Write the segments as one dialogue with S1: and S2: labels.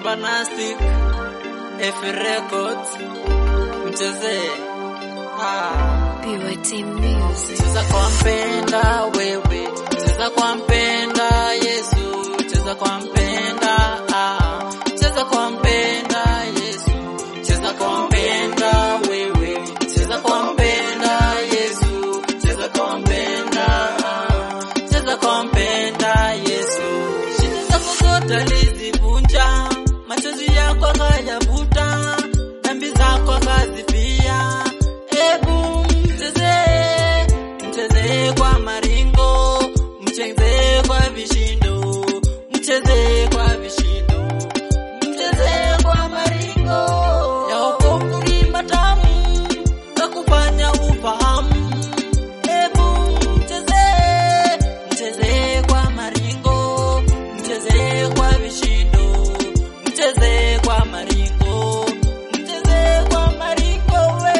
S1: Bombastic F Records mchezee ah.
S2: BYT Music.
S1: Cheza kwa mpenda wewe, cheza kwa mpenda Yesu, cheza kwa mpenda ah. Cheza kwa mpenda Yesu, cheza kwa mpenda wewe, cheza kwa mpenda Yesu, cheza kwa mpenda ah. Cheza kwa mpenda Yesu, shida zako zote alizivunja, machozi yako akayavuta, dhambi zako akazifia. Ebu mchezee, mchezee kwa maringo, mchezee kwa vishindo, mchezee kwa vishindo, mchezee kwa maringo. Ya wokovu ni matamu, na kufanya ufahamu. Ebu mchezee, mchezee kwa maringo, mchezee kwa vishindo, mchezee kwa maringo, mchezee kwa maringo we.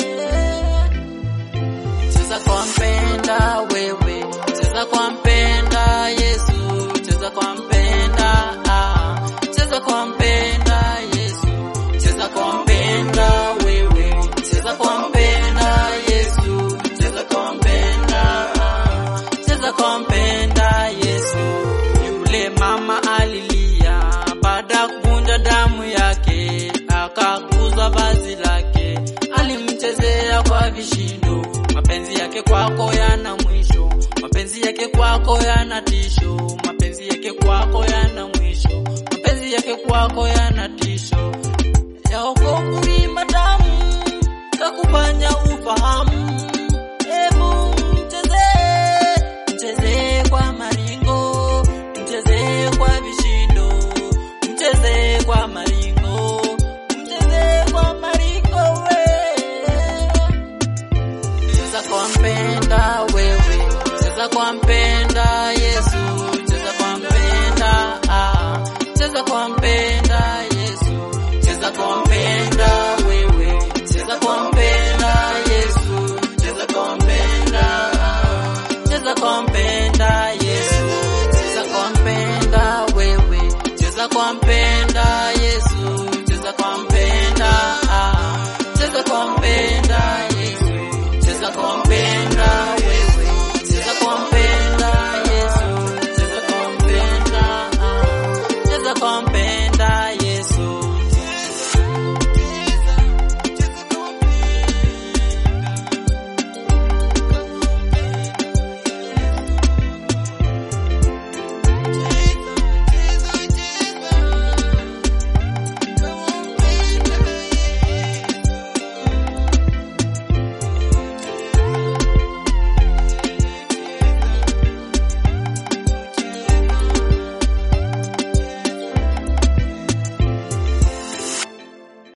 S1: Cheza kwa mpenda wewe, cheza kwa mpenda Yesu, cheza kwa mpenda ah. Cheza kwa mpenda Yesu, cheza kwa mpenda wewe, cheza kwa mpenda Yesu, cheza kwa mpenda ah. Cheza kwa mpenda Yesu. Yule mama alilia baada ya kuvunja damu yake, akakuza vazi lake, alimchezea kwa vishindo. Mapenzi yake kwako yana mwisho, mapenzi yake kwako yana tisho, mapenzi yake kwako yana mwisho, mapenzi yake kwako yana tisho. Ya wokovu ni matamu, kakufanya ufahamu. Ebu mchezee, mchezee kwa maringo, mchezee kwa vishindo, mchezee kwa maringo, mchezee kwa maringo we. Cheza kwa mpenda wewe, cheza kwa mpenda Yesu.